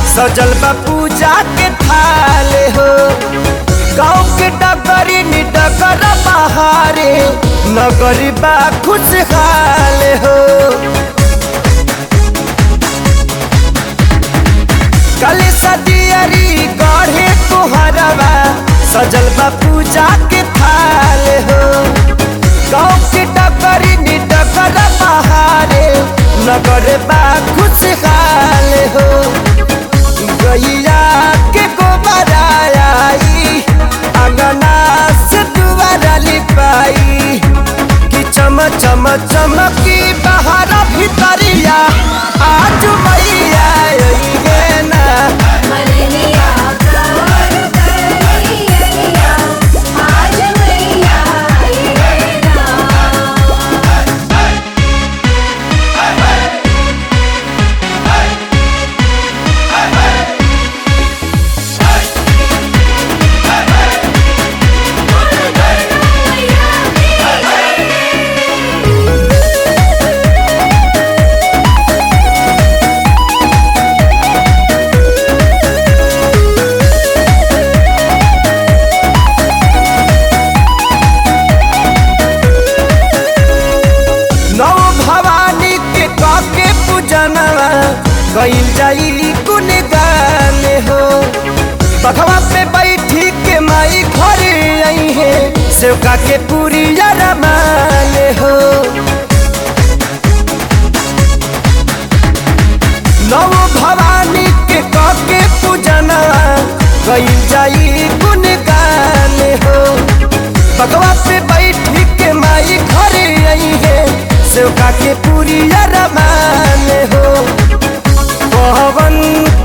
सजल बा पूजा के थाल हो गाँव के डगरी नि डगर बहारे नगरी बा खुशहाल हो कली सदियरी गढ़े तुहरवा सजल बा पूजा के थाल हो गाँव के डगरी नि डगर बहारे नगर बा खुशहाल हो गैया के गोबरा आई अंगना से दुआरा लिपाई कि चम चम चमकी बाहर भीतरिया आज मैया अइहे ना मरनिया कवर करिया आज मैया आइए ना नौ भवानी के काके पूजनवा गईल जाई कुन गाने हो बखवा पे बैठी के माई घर आई है सेवका के पूरी रमाने हो नव भवानी के काके पूजनवा गईल जाई कुन गाने हो बगवा पे बैठी के माई घर आई है सेवका के पूरी रमान हो पवन